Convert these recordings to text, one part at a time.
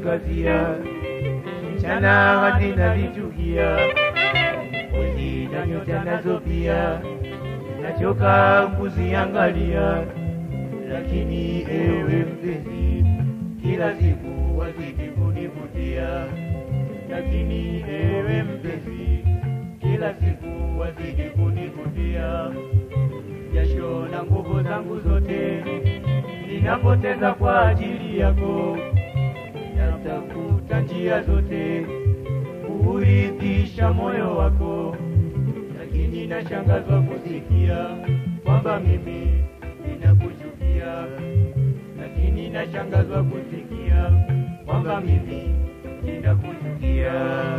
yaniangazia, mchana hadi nalichukia, mwezi na nyota nazo pia nachoka kuziangalia, lakini ewe mpenzi, kila siku wazidi kunivutia, lakini ewe mpenzi, kila siku wazidi kunivutia, jasho na nguvu zangu zote ninapoteza kwa ajili yako, natafuta njia zote kuuridhisha moyo wako, lakini nashangazwa kusikia kwamba mimi ninakuchukia, lakini nashangazwa kusikia kwamba mimi ninakuchukia.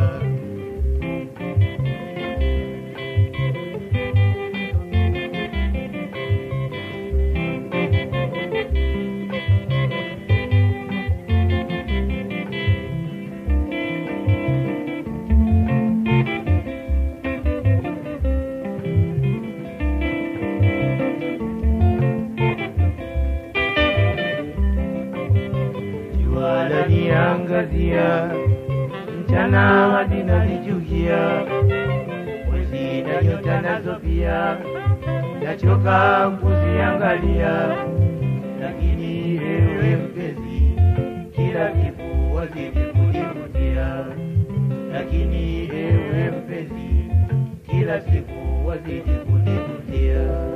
jua laniangazia, mchana hadi nalichukia, mwezi na nyota nazo pia nachoka kuziangalia, lakini ewe mpenzi, kila siku wazidi kunivutia, lakini ewe mpenzi, kila siku wazidi kunivutia.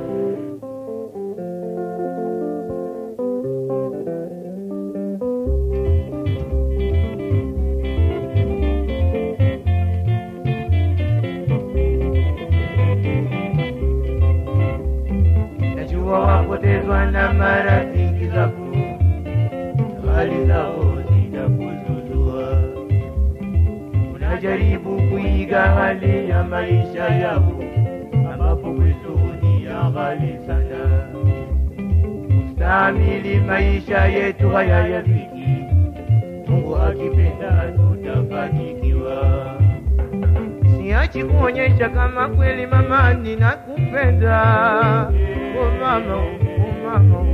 najua wapotezwa na marafiki zako, hali zao zinakuzuzua. Unajaribu kuiga hali ya maisha yao, ambapo kwetu ni ya ghali sana. Kustahimili maisha yetu haya ya dhiki, Mungu akipenda tutafanikiwa. Siachi kuonyesha kama kweli mama ninakupenda, oh mama, oh mama,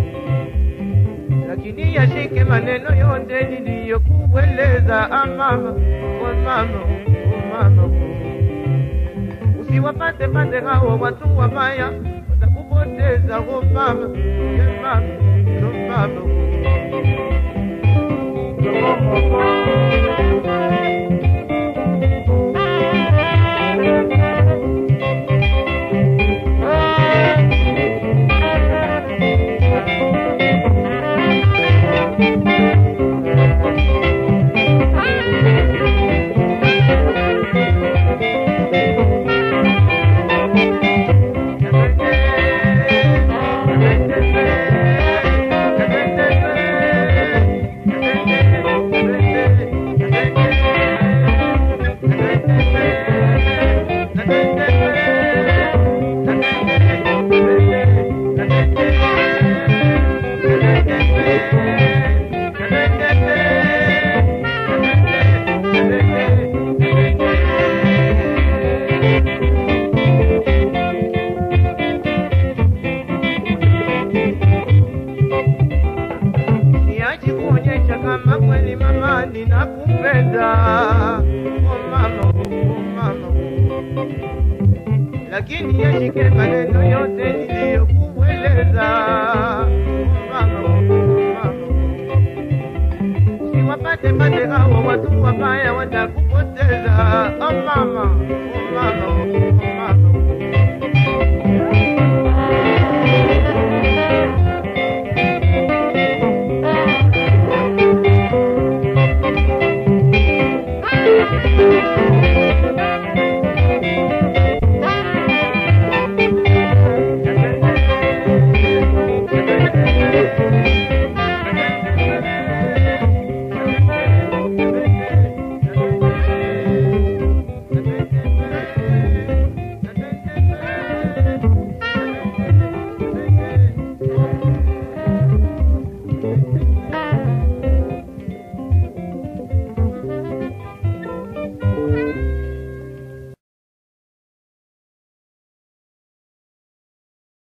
lakini yashike maneno yote niliyokueleza, ah mama, oh mama, oh mama, usiwapate pate hao watu wabaya, watakupoteza, oh mama, yeah mama, oh mama. Siachi kuonyesha kama kweli mama ninakupenda, oh mama, oh mama, lakini yashike maneno yote